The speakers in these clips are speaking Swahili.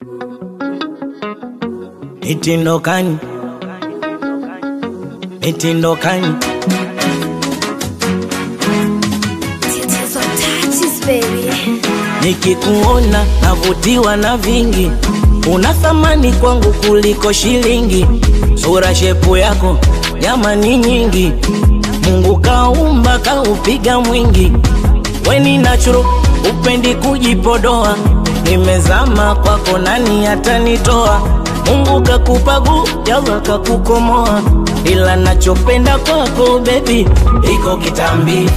Mitindokani, mitindokani, Tatizo touches, baby. nikikuona navutiwa na vingi, una thamani kwangu kuliko shilingi. Sura shepu yako jamani nyingi, Mungu kaumba kaupiga mwingi, weni nachuro upendi kujipodoa, nimezama kwako, nani atanitoa? Mungu kakupa guu, Yalla kakukomoa, ila nachopenda kwako baby iko kitambi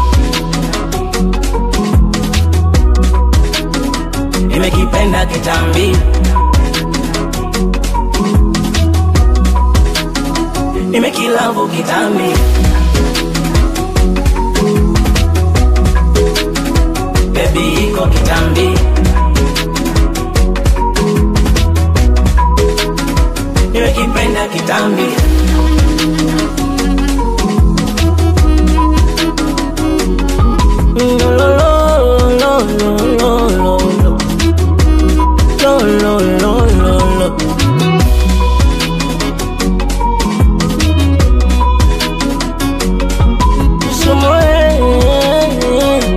nimekipenda kitambi, nimekilavu kitambi, baby iko kitambi, nimekipenda kitambi. Lo, lo, lo, lo, lo, lo, lo. Lo, lo, lo, lo, lo. Sumo, eh, eh, eh.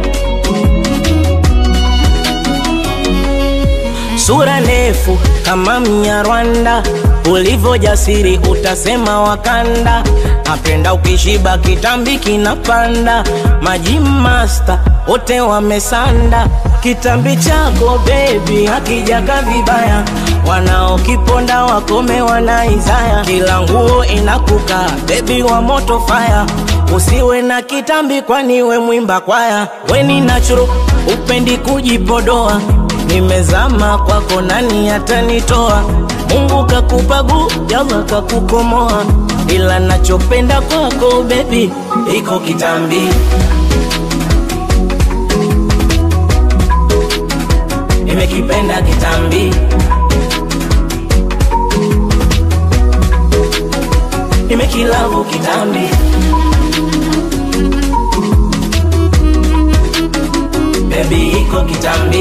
Sura ndefu kama Mnyarwanda, ulivyo jasiri utasema Wakanda. Napenda ukishiba kitambi kinapanda, maji masta wote wamesanda. Kitambi chako baby hakijaka vibaya, wanaokiponda wakome wanaizaya. Kila nguo inakuka baby wa moto fire, usiwe na kitambi kwani we mwimba kwaya. Weni natural upendi kujipodoa nimezama kwako, nani atanitoa? Mungu kakupa guu, Yalla kakukomoa, ila nachopenda kwako baby iko kitambi, nimekipenda kitambi, nimekilavu kitambi, baby iko kitambi.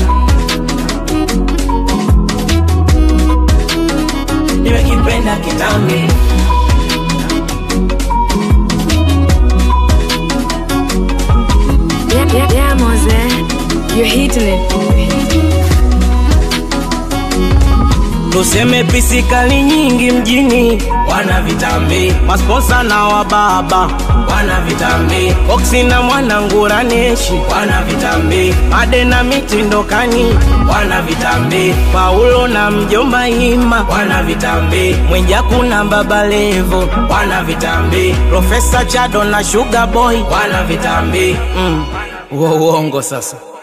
nimekipenda kitambi, Yeah, yeah, yeah, Mose. You're hitting it. tuseme pisikali nyingi mjini, wana vitambi, masponsa na wababa wana vitambi, Foxy na mwanangura neshi wana vitambi, Made na mitindokani wana vitambi, Paulo na mjomba Ima wana vitambi, Mwijaku na baba Levo wana vitambi, Profesa Chado na Sugar Boy wana vitambi mm. Uo uongo sasa